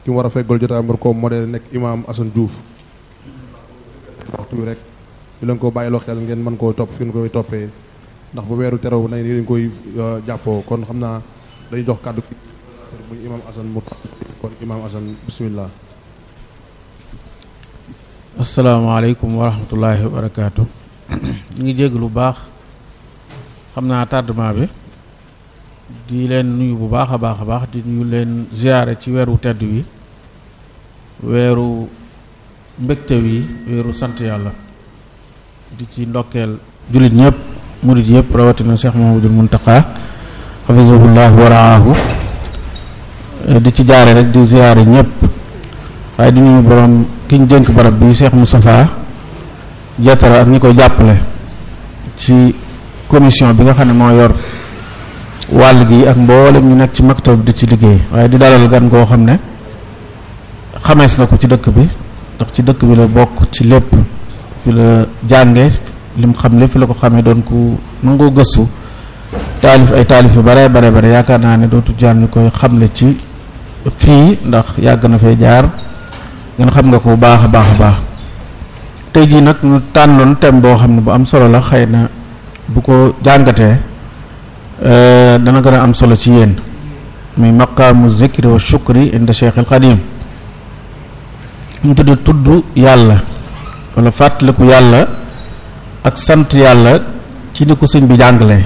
ki mu war a feggal jotaay war koo modèle nekk imaam Assane Diouf waxtu bi rek ñu leen ko bàyyiloo xel ngeen mën koo topp fi ngeen koy toppee ndax bu weeru terew nañ ni koy jàppoo kon xam naa dañuy jox kàddu ki muy imaam Assane mu kon imaam Assane bismillah asalaamaaleykum wa rahmatullahi wa barakaatu ñu ngi jégg lu baax xam naa tardement bi di leen nuyu bu baax a baax a baax di nuyu leen ziyaare ci weeru tedd wi weeru mbégte wi weeru sant yàlla di ci ndokkeel jullit ñëpp murit yëpp rawatina Cheikh Mahamadul Muntaqa xafisahullah wa raahu di ci jaare rek di ziyaare ñëpp waaye di nuyu borom ki ñu dénk barab bi Cheikh Moustapha jatara ak ñi koy jàppale ci commission bi nga xam ne moo yor wàll gi ak mboolem ñu nekk ci maktab di ci liggéey waaye di dalal gan goo xam ne xamees na ko ci dëkk bi ndax ci dëkk bi la bokk ci lépp fi la jànge lim xam lépp fi la ko xamee doon ku nangoo gëstu taalif ay taalif yu bare bare bare yaakaar naa ne dootu jaar ñu koy xamle ci fii ndax yàgg na fee jaar ngeen xam nga ko bu baax a baax a baax tey jii nag ñu tànnoon thème boo xam ne bu am solo la xëy na bu ko jàngatee dana gën a am solo ci yéen muy maqaamu zikri wa shukri inda Cheikh al Xadim ñu tudd tudd yàlla wala fàttaliku yàlla ak sant yàlla ci ni ko sëñ bi jàngalee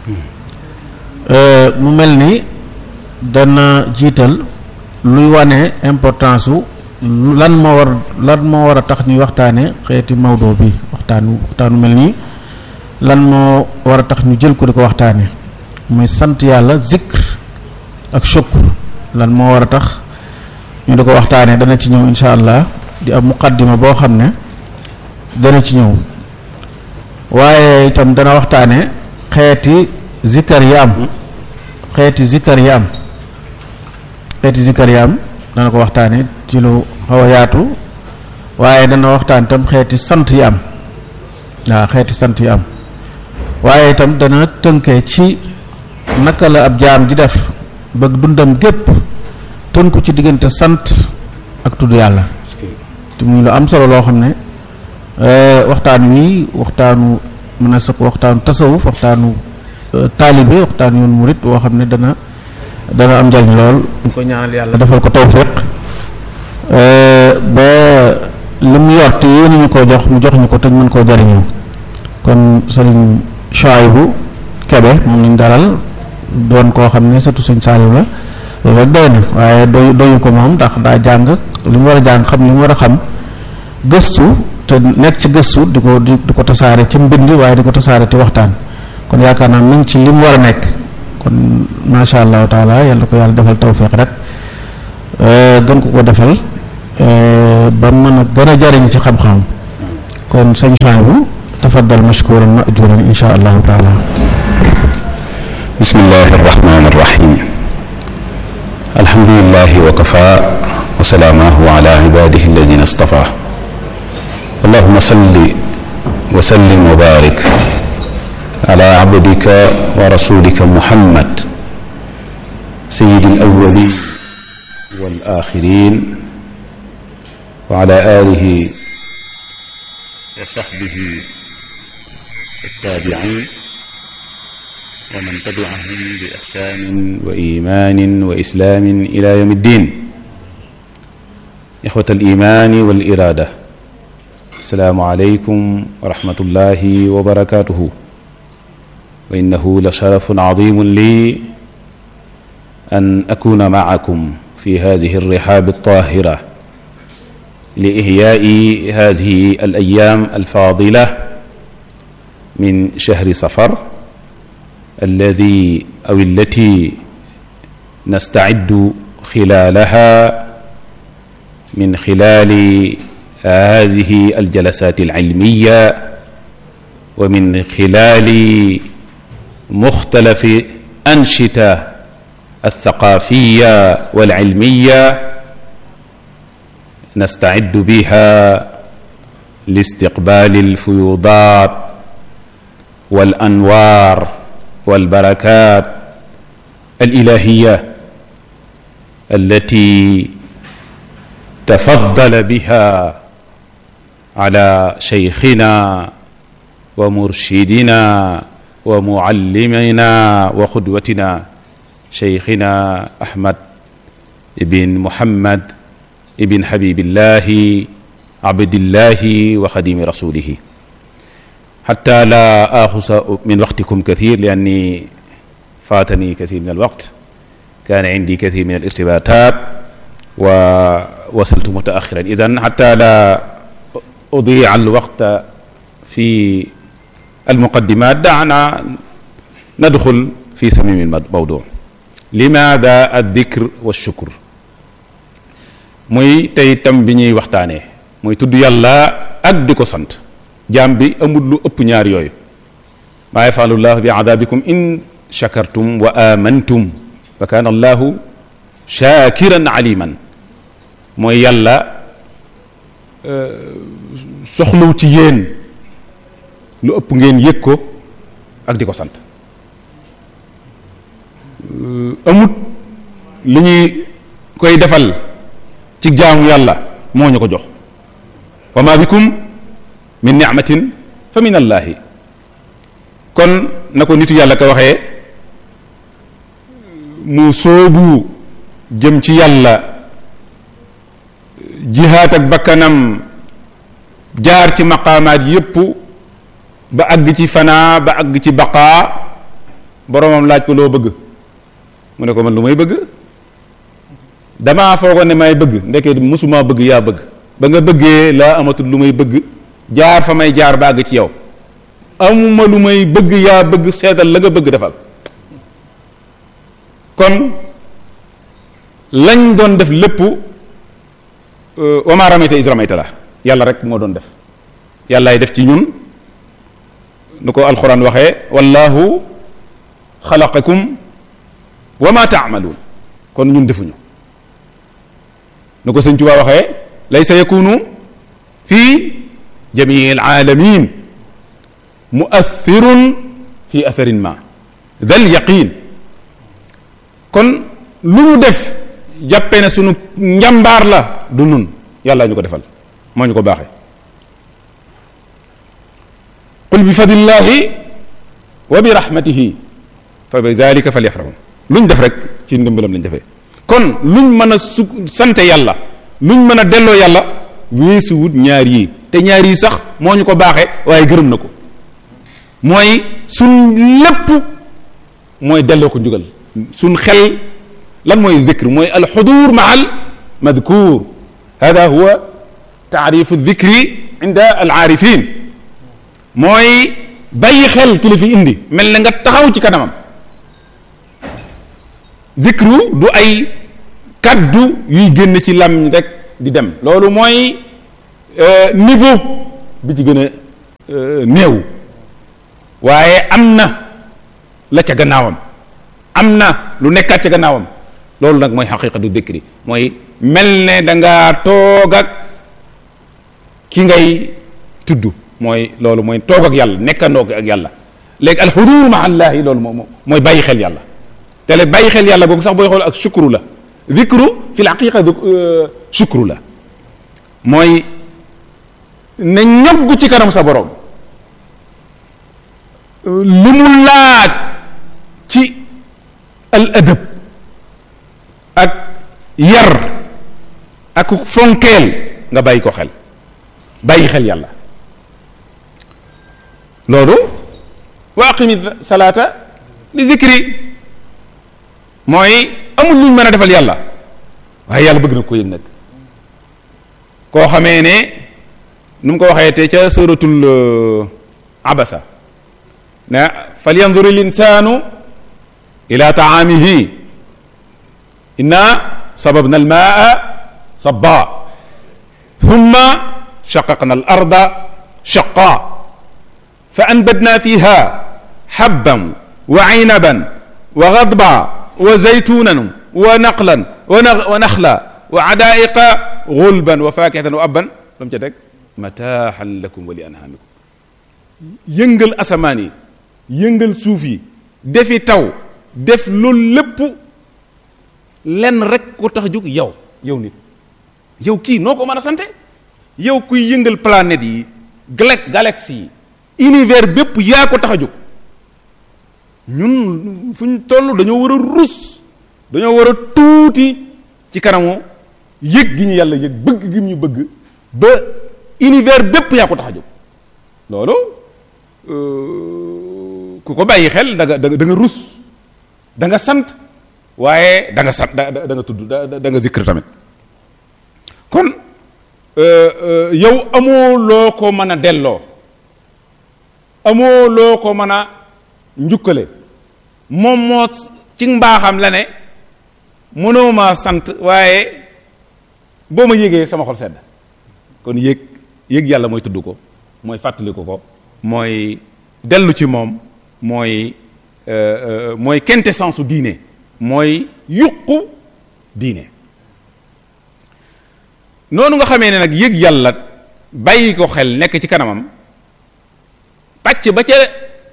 mu mel ni dana jiital luy wane importance su lan moo war lan moo war a tax ñuy waxtaane xeeti mawdo bi waxtaanu waxtaanu mel nii lan moo war a tax ñu jël ko di ko waxtaane muy sant yàlla zikr ak shukr lan moo war a tax ñu di ko waxtaane dana ci ñëw insha allah di am muqaddima boo xam ne dana ci ñëw waaye itam dana waxtaane xeeti zikkar yi am xeeti zikkar yi am xeeti zikkar yi am dana ko waxtaane ci lu xaw a yaatu waaye dana waxtaan itam xeeti sant yi am waaw xeeti sant yi am waaye itam dana tënkee ci naka la ab jaam di def bëgg dundam gépp tënku ci diggante sant ak tudd yàlla te muy lu am solo loo xam ne waxtaan wi waxtaanu mën na sax waxtaanu tasawuf waxtaanu taalibe waxtaanu yoon murit woo xam ne dana dana am njariñ lool ñu ko ñaanal yàlla defal ko tawfiq ba li mu yor te yéen ñu koo jox mu jox ñu ko te ñu mën koo jariñoo kon sëriñ Chouaïbou Kebe moom lañ dalal doon koo xam ne surtout sëñ Saliou la loolu rek doy na waaye doy doyu ko moom ndax daa jàng li mu war a jàng xam li mu war a xam gëstu te nekk ci gëstu di ko di ko tasaare ci mbind waaye di ko tasaare ci waxtaan kon yaakaar naa mi ngi ci li mu war a nekk kon macha allahu taala yàlla ko yàlla defal tawfiq rek gën ko ko defal ba mën a gën a jariñ ci xam-xam kon sëñ Chouaïbou tafaddal mashkuran majuran insha allahu taala bismillahi arrahmani arrahim alhamdulilahi wa kafa wa salaamahu ala ibadihi alladina istafa allahuma salli wa sallim wa barik ala abdika wa rasulika muhammad sayyidi alawalin wal axirin wa ala alihi wa sahbihi التابعين ومن تبعهم بإحسان وإيمان وإسلام إلى يوم الدين إخوة الإيمان والإرادة السلام عليكم ورحمة الله وبركاته وإنه لشرف عظيم لي أن أكون معكم في هذه الرحاب الطاهرة لإحياء هذه الأيام الفاضلة من شهر صفر الذي أو التي نستعد خلالها من خلال هذه الجلسات العلمية ومن خلال مختلف أنشطة الثقافية والعلمية نستعد بها لاستقبال الفيوضات والأنوار والبركات الإلهية التي tafaddala biha ala shaykhina wa murshidina wa muallimina wa qudwatina shaykhina ahmad ibn muhammad ibn habibillahi abdillahi wa xadimi rasulihi حتى لا آخذ من وقتكم كثير لأني فاتني كثير من الوقت كان عندي كثير من الارتباطات ووصلت متأخرا إذن حتى لا أضيع الوقت في المقدمات دعنا ندخل في صميم الموضوع لماذا الذكر والشكر muy tey tam bi ñuy waxtaanee muy tudd yàlla ak di ko sant jaam bi amul lu ëpp ñaar yooyu maa yafalu llahu bi adabikum in shakartum wa amantum wa kana allahu shakiran aliman mooy yàlla soxlaw ci yéen lu ëpp ngeen yëg ko ak di ko sant amut li ñuy koy defal ci jaamu yàlla moo ñu ko jox wa ma bikum min nicmatin fa min allahi kon na ko nitu yàlla ko waxee mu soobu jëm ci yàlla jihaat ak bakkanam jaar ci maqaamaat yépp ba àgg ci fanaa ba àgg ci baqaa boromam laaj ko loo bëgg mu ne ko man lu may bëgg damaa foogoon ne may bëgg ndeke musuma bëgg yaa bëgg ba nga bëggee laa amatul lu may bëgg jaar fa may jaar ba àgg ci yow amuma lu may bëgg yaa bëgg seetal la nga bëgg defal kon lañ doon def lépp wa ma ramayta is ramayta la yàlla rek moo doon def yàllaay def ci ñun nu ko alxuraan waxee wallahu xalaqakum wa ma taamaluun kon ñun defuñu nu ko sëñ Tuubaa waxee laysa yakunu fii jamii alaalamin muathirun fi atharin ma dal yaqin kon lu ñu def jàppee ne sunu njàmbaar la du nun yàlla ñu ko defal moo ñu ko baaxee qul bi fadlillahi wa bi rahmatihi fa bi zalika falyafrahu lu ñu def rek ci ndimbalam lañ defee kon luñ mën a su sante yàlla luñ mën a delloo yàlla weesu wut ñaar yii te ñaar yii sax moo ñu ko baaxee waaye gërëm na ko mooy suñ lépp mooy delloo ko njugal suñ xel lan mooy zikr mooy alxudur maa al madkur hada huwa taarifu dikri inda alaarifin mooy bàyyi xel ki la fi indi mel na nga taxaw ci kanamam zikru du ay kaddu yuy génn ci lam rek di dem loolu mooy niveau bi ci gën a néew waaye am na la ca gannaawam am na lu nekkaat ca gannaawam loolu nag mooy xaqiqatu dikri mooy mel ne da ngaa toog ak ki ngay tudd mooy loolu mooy toog ak yàlla nekkandoo ak yàlla léegi alxudur ma allahi loolu moom mooy bàyyi xel yàlla te le bàyyi xel yàlla boobu sax booy xool ak shukru la dikru fi l haqiqa shukru la mooy ne ñogg ci kanam sa borom li mu laaj ci al adab ak yar ak fonkeel nga bàyyi ko xel bàyyi xel yàlla loolu wa aqimi salaata li zikri mooy amul luñ mën a defal yàlla waaye yàlla bëgg na ko yëg nag koo xamee ne nu mu ko waxee te ca suratul abasa na fal yanzur l insanu ila taamihi inna sababna almaa sabba thumma shaqaqna al arda shaqa fa anbadna fiha habban wa aynaban wa ghadba wa zaytunan wa naqlan wa naxla wa adaiqa gulban wa fakihatan wa abban lu mu ca teg mataaxan lakum wa li anhaamikum yëngal asamaan yi yëngal suuf yi defi taw def loolu lépp lenn rek ko tax jóg yow yow nit yow kii noo ko mën a sante yow kuy yëngal planète yi gal galaxie yi univers bépp yaa ko tax a jóg ñun fu ñu toll dañoo war a rus dañoo war a tuuti ci kanamu yëg gi ñu yàlla yëg bëgg gi ñu bëgg ba univers bépp yaa ko tax a jóg loolu ku ko bàyyi xel da nga da nga rus da nga sant waaye da nga sant da da nga tudd da da nga zikr tamit kon yow amoo loo ko mën a delloo amoo loo ko mën a njukkale moom moo ci mbaaxam la ne mënoo maa sant waaye boo ma yégee sama xol sedd kon yéeg yéeg yàlla mooy tudd ko mooy fàttaliku ko mooy dellu ci moom mooy mooy quintessence su diine mooy yuqu diine noonu nga xamee ne nag yëg yàlla bàyyi ko xel nekk ci kanamam pàcc ba ca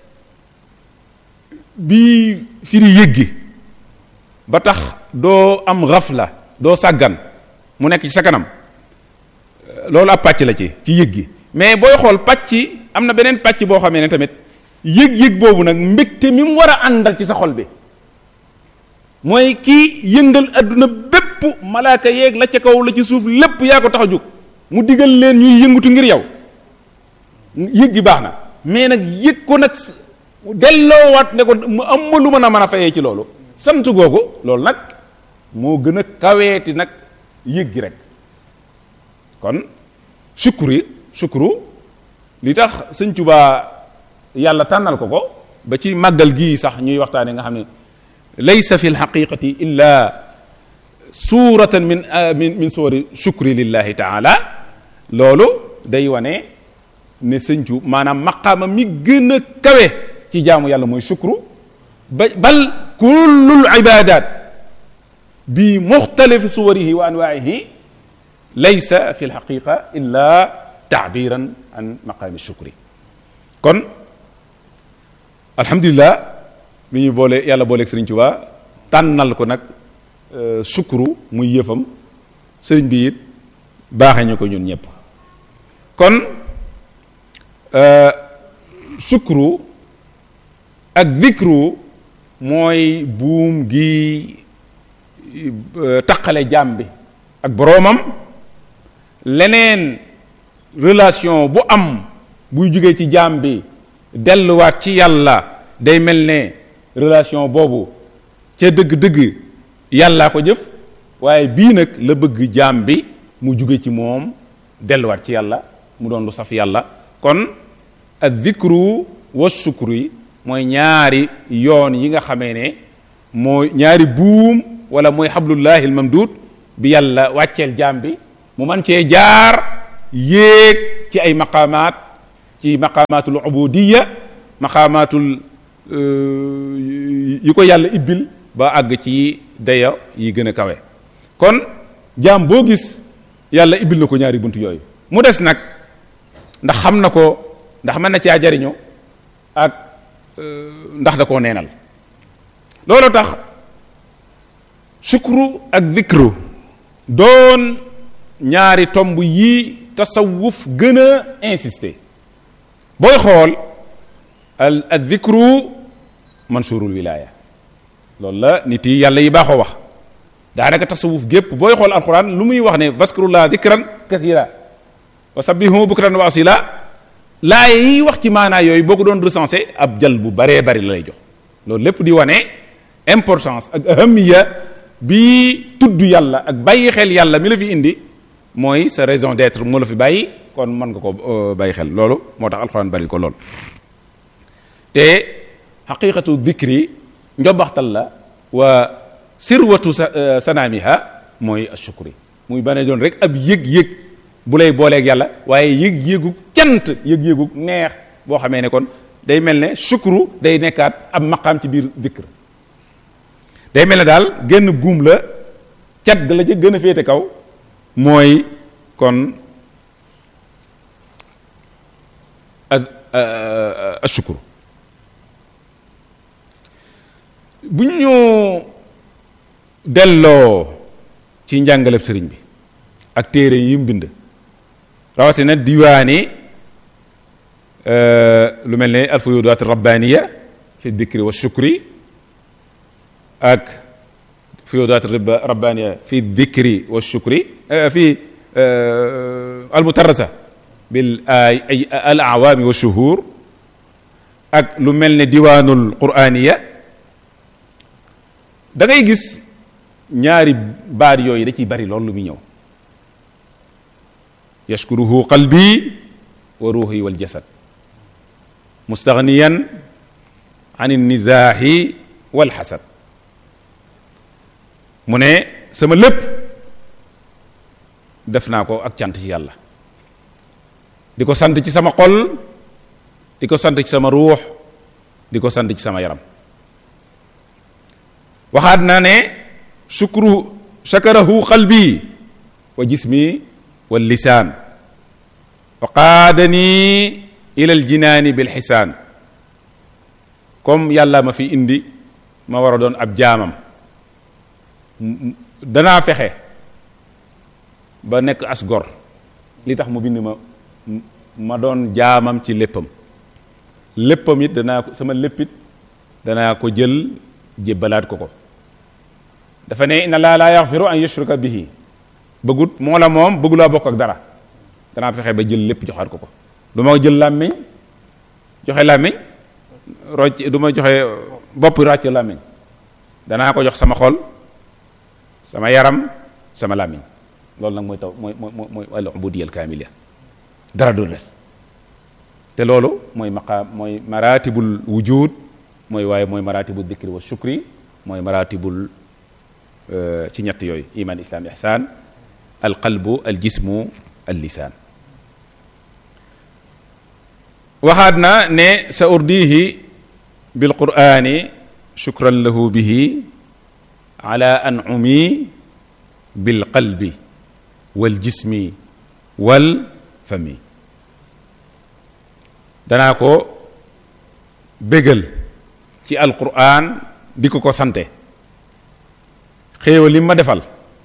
bii firi yëg gi ba tax doo am xafla doo sàggan mu nekk ci sa kanam loolu ab pàcc la ci ci yëg gi mais booy xool pàcc am na beneen pàcc boo xamee ne tamit yëg-yëg boobu nag mbégte mi mu war a àndal ci sa xol bi mooy kii yëngal adduna bépp malaaka yeeg la ca kaw la ci suuf lépp yaa ko tax a jóg mu digal leen ñuy yëngutu ngir yow yëg gi baax na mais nag yëg ko nag delloowaat ne ko mu am ma lu mën a mën a fayee ci loolu sant googu loolu nag moo gën a kaweeti nag yëg gi rek kon sukuri sukuru li tax sëñ Tuubaa yàlla tànnal ko ko ba ci màggal gii sax ñuy waxtaane nga xam ne laysa fi lxaqiqati illa suratan min min min suwari shukri lillahi taala loolu day wane ne sëñcu maanaam maqaama mi gën a kawe ci jaamu yàlla mooy shukru ba bal kullul ibadat bi muxtalifi suwarihi wa anwaihi laysa fi lxaqiqa illa taabiran an maqaami shukri kon alhamdulilah mi ñu boole yàlla booleeg sëriñ Tuubaa tànnal ko nag sukuru muy yëfam sëriñ bi it baaxee ñu ko ñun ñëpp kon sukuru ak zikru mooy buum gi taqale jaam bi ak boroomam leneen relation bu am buy jógee ci jaam bi delluwaat ci yàlla day mel ne relation boobu ca dëgg-dëgg yàllaa ko jëf waaye bii nag la bëgg jaam bi mu jóge ci moom delluwaat ci yàlla mu doon lu saf yàlla kon ak zikru wa sukru yi mooy ñaari yoon yi nga xamee ne mooy ñaari buum wala mooy xablullahi al mamdud bi yàlla wàcceel jaam bi mu man cee jaar yéeg ci ay maqaamaat ci maqaamaatul ubudiya maqaamaatul yi ko yàlla ibbil ba àgg ci daya yi gën a kawe kon jaam boo gis yàlla ibbil na ko ñaari bunt yooyu mu des nag ndax xam na ko ndax mën na caa jariñu ak ndax da koo neenal loolu tax sukru ak zikru doon ñaari tomb yi tasawuf gën a insister booy xool al al zikru mansurul wilaya loolu la nit yi yàlla yi baaxoo wax daanaka tasawuf gépp booy xool alquran lu muy wax ne vaskurullah dikran kathira wa sabbihu bukran wa asila laa yi wax ci maanaa yooyu boo ko doon recensé ab jal bu baree bari la lay jox loolu lépp di wane importance ak ahamiya bi tudd yàlla ak bàyyi xel yàlla mi la fi indi mooy sa raison d'être moo la fi bàyyi kon mën nga ko bàyyi xel loolu moo tax alxuraan bari ko lool te xaqiqatu dikri njobaxtal la wa sirwatu sanaamiha mooy ashukri muy bane doon rek ab yëg-yëg bu lay booleeg yàlla waaye yëg-yëgu cant yëg-yëgu neex boo xamee ne kon day mel ne shukru day nekkaat ab maqaam ci biir zikr day mel ne daal genn guum la cat ga la ca gën a féete kaw mooy kon ak ashukru bu ñu delloo ci njàngaleb sëriñ bi ak téere yi mu bind rawatina diwaani lu mel ne alfuyudaat rabbaniya fi dikri wa shukri ak fuyudaat rabbaniya fi dikri wa shukri fi almutarasa bil ay al awaami wa shuhur ak lu mel ne diwaanul quraniya da ngay gis ñaari baat yooyu da ciy bari loolu lu muy ñëw yashkuruhu qalbi wa ruuhi wal jasad mustaghniyan an nizaahi wal xasad mu ne sama lépp def naa ko ak cant ci yàlla di ko sant ci sama xol di ko sant ci sama ruux di ko sant ci sama yaram waxaat naa ne shukru shakarahu qalbi wa jismi wal lisaan wa qaadani ila al jinaani bil xisaan comme yàlla ma fi indi ma war a doon ab jaamam danaa fexe ba nekk as gor li tax mu bind ma ma doon jaamam ci léppam léppam it danaa ko sama léppit danaa ko jël jébbalaat ko ko dafa ne inna laa laa yaxfiru an yushraka bihi bëggut moo la moom bëggulaa bokk ak dara danaa fexe ba jël lépp joxaat ko ko du ma jël làmmiñ joxe làmmiñ rocc du ma joxe bopp ràcc làmmiñ danaa ko jox sama xol sama yaram sama làmmiñ loolu nag mooy taw mooy mooy mooy al ubudiyya al kaamila dara du des te loolu mooy maqaam mooy maratibul wujud mooy waaye mooy maratibul dikri wa shukri mooy maratibul ci ñett yooyu iman islam ihsan al qalbu al jismu al lisaan waxaat na ne sa urdihi bil qur'ani shukran lahu bihi ala an'umi bil qalbi wal jismi wal fami danaa ko bégal ci alquran di ko ko sante xéewal li ma defal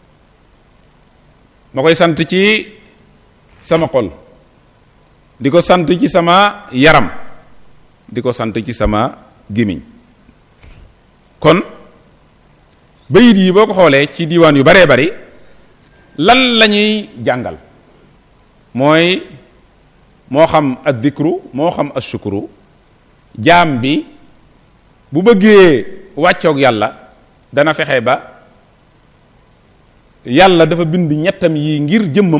ma koy sant ci sama xol di ko sant ci sama yaram di ko sant ci sama gémmiñ kon bayit yi boo ko xoolee ci diiwaan yu baree bari lan la ñuy jàngal mooy moo xam ad dikru moo xam as shukru jaam bi bu bëggee wàccoog yàlla dana fexe ba yàlla dafa bind ñettam yi ngir jëmmam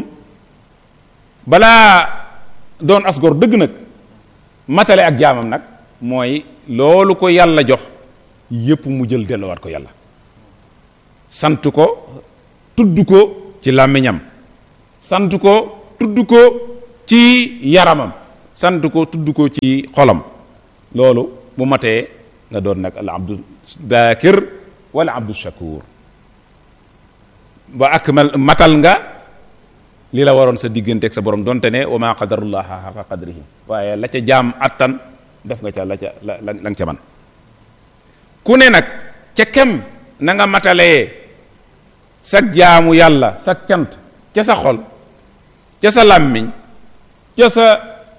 balaa doon asgor dëgg nag matale ak jaamam nag mooy loolu ko yàlla jox yépp mu jël delluwaat ko yàlla sant ko tudd ko ci làmmiñam sant ko tudd ko ci yaramam sant ko tudd ko ci xolam loolu bu matee nga doon nag al abdu dakir wala abdu shakur ba ak matal nga li la waroon sa digganteeg sa borom donte ne wa ma qadarullaha xaqa qadrihi waaye la ca jaam attan def nga ca la ca la la nga ca man ku ne nag ca kem na nga matalee sag jaamu yàlla sag cant ca sa xol ca sa làmmiñ ca sa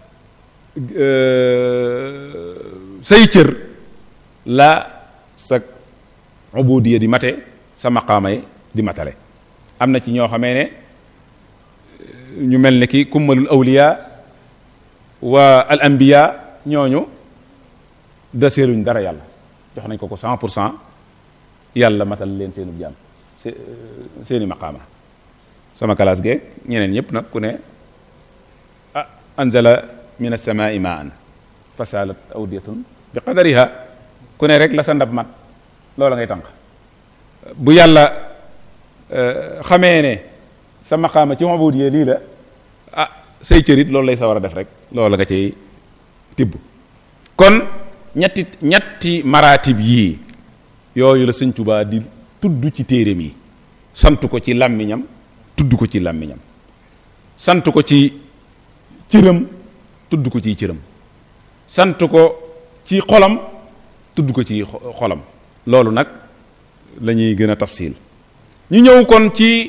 say cër la sa ubudiya di mate sa maqaamay di matale am na ci ñoo xamee ne ñu mel ne ki kummalul awliya wa al anbiya ñooñu deseeluñ dara yàlla jox nañ ko ko cent pour cent yàlla matal leen seenu jaam seeni maqaama sama kalaas geeg ñeneen ñëpp nag ku ne ah anzala min as-samaa'i ma'an fasalat awdiyatun bi qadariha ku ne rek la sa ndab mat loola ngay tànq bu yàlla xamee ne sa maqaama ci ubudiyya lii la ah say cërit loolu lay sa war a def rek loola nga cay tibb kon ñetti ñetti maratib yii yooyu la sëñ Tuubaa di tudd ci téereem yi sant ko ci làmmiñam tudd ko ci làmmiñam sant ko ci cëram tudd ko ci cëram sant ko ci xolam tudd ko ci xolam loolu nag la ñuy gën a tafsil ñu ñëw kon ci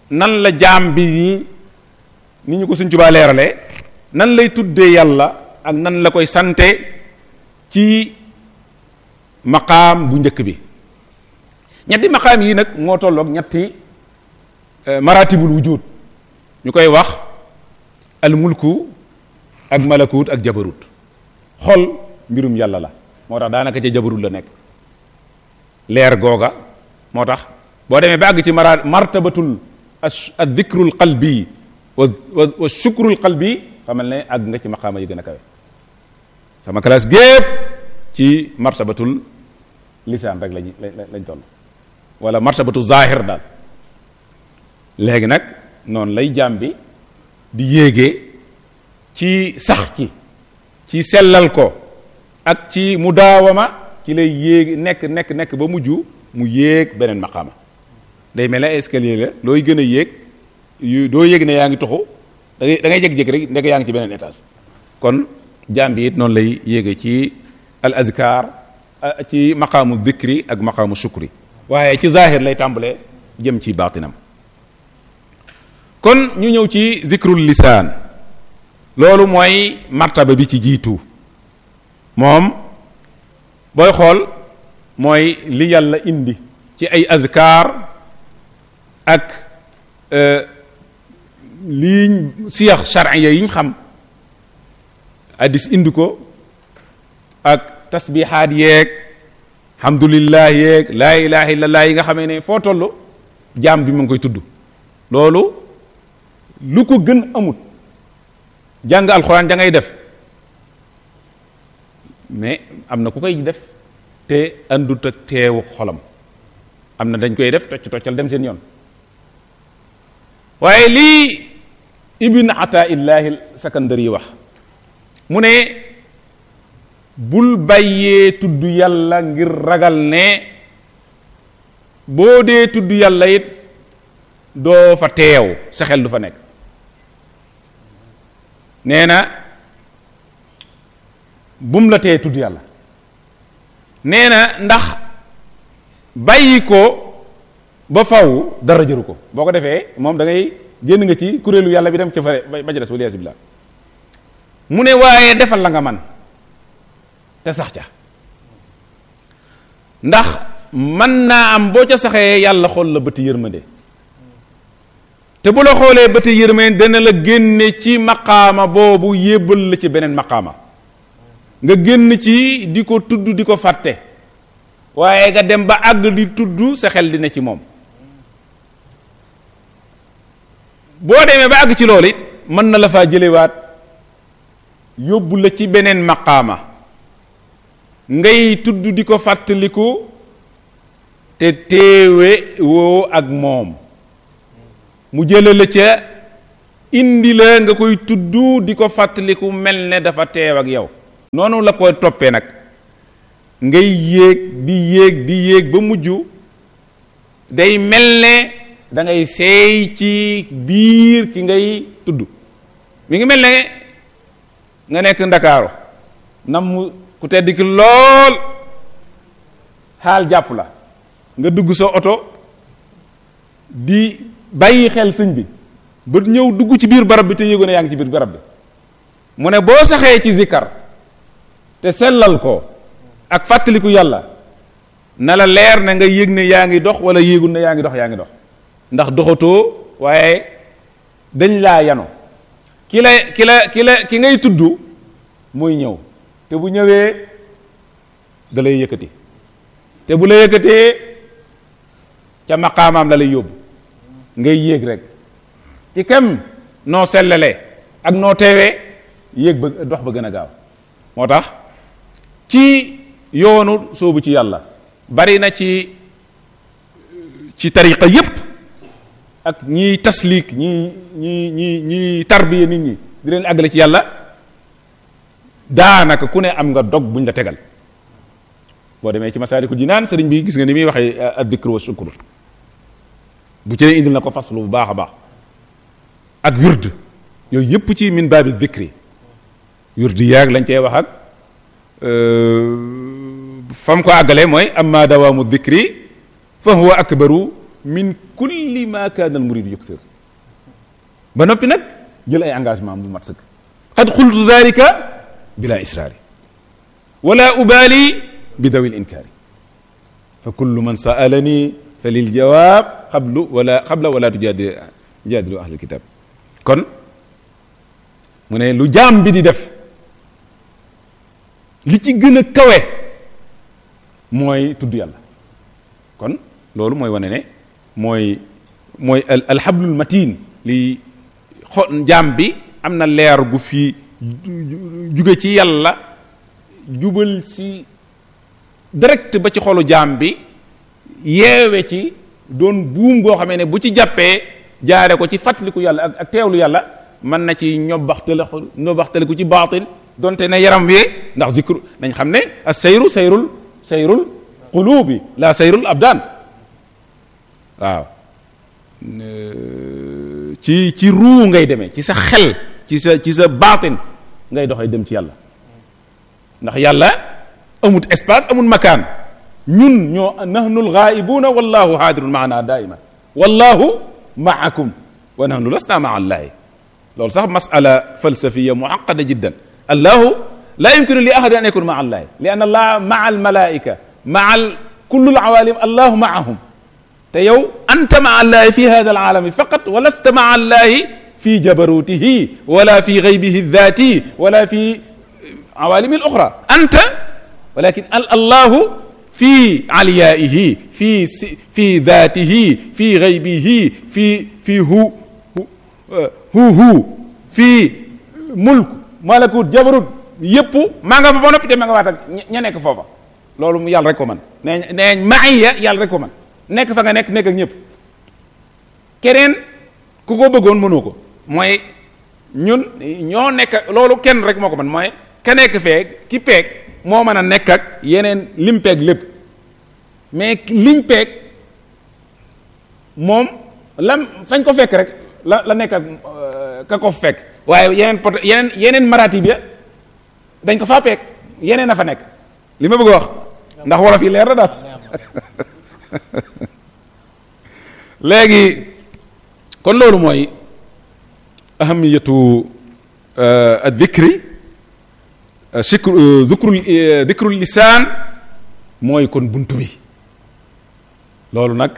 nan la jaam bi ni ñu ko suñ Tuubaa leerale nan lay tuddee yàlla ak nan la koy sante ci maqaam bu njëkk bi ñetti maqaam yi nag moo tolloog ñetti maratibul wujud ñu koy wax al mulku ak malakut ak jabarut xol mbirum yàlla la moo tax daanaka ca jabarut la nekk leer googa moo tax boo demee ba àgg ci mara martabatul al dhikrul qalbi wa wa shukrul qalbi xamal ne àgg nga ci maqaama yi gën a kawe sama classe gépp ci martabatul lisaan rek lañ lañ toll wala martabatu zahir daal léegi nag noonu lay jaam bi di yéegee ci sax ci ci sellal ko ak ci mudaawama ci lay yéeg nekk nekk nekk ba mujj mu yéeg beneen maqaama day mel ne escalier la looy gën a yéeg yu doo yéeg ne yaa ngi toxu da ngay da ngay jékki-jékki rek ndek yaa ngi ci beneen étage kon jaam bi it noonu lay yéege ci al azkar ci maqaamu dhikri ak maqaamu shukri waaye ci zahir lay tàmbalee jëm ci baatinam kon ñu ñëw ci zikrul lisaan loolu mooy martaba bi ci jiitu moom booy xool mooy li yàlla indi ci ay azkar ak lii siyax charia yi ñu xam addis indi ko ak tasbihaat yeeg alhamdulillah yeeg laa ilaha illallah yi nga xamee ne foo toll jaam bi mu ngi koy tudd loolu lu ko gën amut jàng alxuraan da ngay def mais am na ku koy def te andut ak teewu xolam am na dañ koy def tocc toccal dem seen yoon waaye lii ibn ata illahi sakandari wax mu ne bul bàyyee tudd yàlla ngir ragal ne boo dee tudd yàlla it doo fa teew sa xel du fa nekk nee na bum la tee tudd yàlla nee na ndax bàyyi ko ba faw dara jëru ko boo ko defee moom da ngay génn nga ci kuréelu yàlla bi dem ca fare ba ca des waliyaasi billah mu ne waaye defal la nga man te sax ca ndax mën naa am boo ca saxee yàlla xool la bëti yërmande te bu la xoolee bëti yërmande dana la génne ci maqaama boobu yébbal la ci beneen maqaama nga génn ci di ko tudd di ko fàtte waaye nga dem ba àgg di tudd sa xel dina ci moom boo demee ba àgg ci loolu it mën na la faa jëlewaat yóbbu la ci beneen maqaama ngay tudd di ko fàttaliku te teewe woo ak moom mu jële la ca indi la nga koy tudd di ko fàttaliku mel ne dafa teew ak yow noonu la koy toppee nag ngay yéeg di yéeg di yéeg ba mujj day mel ne da ngay seey ci biir ki ngay tudd mi ngi mel ne nga nekk ndakaaru nam mu ku tedd ki lool xaal jàpp la nga dugg sa oto di bàyyi xel sëñ bi ba ñëw dugg ci biir barab bi te yéego ne yaa ngi ci biir barab bi mu ne boo saxee ci zikkar te sellal ko ak fàttaliku yàlla na la leer ne nga yëg ne yaa ngi dox wala yéegul ne yaa ngi dox yaa ngi dox ndax doxatoo waaye dañ laa yano ki la ki la ki la ki ngay tudd mooy ñëw te bu ñëwee da lay yëkkati te bu la yëkkatee ca maqaamaam la lay yóbbu ngay yéeg rek ci kem noo sellalee ak noo teewee yéeg ba dox ba gën a gaaw moo tax ci yoonu soobu ci yàlla bari na ci ci tariqa yépp ak ñiy taslik ñi ñi ñi ñi tarbiya nit ñi di leen àggale ci yàlla daanaka ku ne am nga dog buñ la tegal boo demee ci masaalikul jinaan sëriñ bi gis nga ni muy waxee addikr wa shukr bu ci ne indil na ko faslu bu baax a baax ak wird yooyu yépp ci min baabi dikri wird yaag lañ cee wax ak fam ko àggale mooy amma dawaamu dikri fa huwa akbaru min kulli ma kaana al muridu yuksir ba noppi nag jël ay engagement bu mat sëkk qad xultu dalika bila israari wala ubali bi dawi l inkaari fa kullu man saalani fa lil jawaab xablu wala xabla wala tujaadi jaadilu ahlul kitab kon mu ne lu jaam bi di def li ci gën a kawe mooy tudd yàlla kon loolu mooy wane ne mooy mooy al alxablul matin li xo jaam bi am na leer gu fi juge ci yàlla jubal si direct ba ci xolu jaam bi yeewe ci doon buum goo xamee ne bu ci jàppee jaare ko ci fàttaliku yàlla ak ak teewlu yàlla mën na ci ñobaxtale ñobaxtale ku ci baatil donte ne yaram wi ndax zikru nañ xam ne as sayru sayrul sayrul qulubi la sayrul abdaan waaw ci ci ruu ngay demee ci sa xel ci sa ci sa baatin ngay doxee dem ci yàlla ndax yàlla amut espace amut makaan ñun ñoo nahnu alghaibuna wallahu haadirun maana daiman wallahu maakum wa nahnu lasna maa allahi loolu sax masala falsafiya muaqada jiddan allahu la yumkinu li ahadin an yakuna maa allahi li anna allah maa almalaika maa kullu alawalim allahu maahum te yow anta maa allahi fi hada alalami faqat wa lasta maa allahi fi jabarutihi wala fi gaybihi dhati wala fi awalimi الاخرى انت ولكن الله في عليائه في في ذاته في غيبه في في هو هو هو في ملك ملكوت جبروت yépp maa nga fa ba noppi te ma nga waat ak ña nekk foofa loolu yàlla rek ko man nee nee maaya yàlla rek ko man nekk fa nga nekk nekk ak ñëpp keneen ku ko bëggoon mënoo ko mooy ñun ñoo nekk loolu kenn rek moo ko man mooy ka nekk feeg ki peeg moo mën a nekk ak yeneen lim peeg lépp mais liñ peeg moom lam fañ ko fekk rek la la nekk ak ka ko fekk waaye yeneen pot yeneen yeneen maratib ya dañ ko faa peeg yeneen a fa nekk li ma bëgg a wax ndax wolof yi leer na daal léegi kon loolu mooy ahamiyatu ad dikri sikru zikrul zikrul lisaan mooy kon buntu bi loolu nag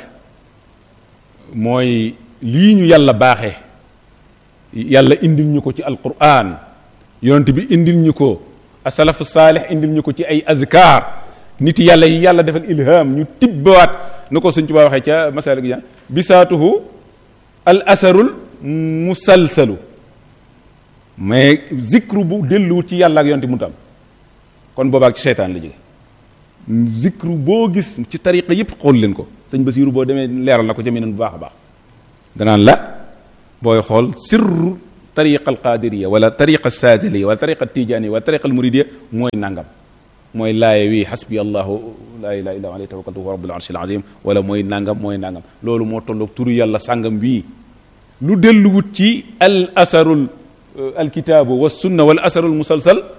mooy lii ñu yàlla baaxee yàlla indil ñu ko ci alquran yonent bi indil ñu ko asalafu saalix indil ñu ko ci ay azkar nit yàlla yi yàlla defal ilham ñu tibbawaat na ko Sëñ Tuubaa waxee ca masalik ja bisaatuhu al asarul musalsalu mais zikru bu delluwut ci yàlla ak yonte mu tam kon boobaak ci seytaan la jóge zikru boo gis ci tariqa yëpp xool leen ko sëñ Basiiru boo demee leeral na ko jaminan bu baax a baax danaan la booy xool sirru tariqa al qadiriya wala tariqa saaziliya wala tariqa tijaniya wala tariqa al muridiya mooy nangam mooy laaye wi xasbi allahu laa ilaha illa alayhi tawakkaltu wa rabbul arshil azim wala mooy nangam mooy nangam loolu moo tolloog turu yàlla sàngam wii lu delluwut ci al asarul alkitaabu wa sunna wal asarul musalsal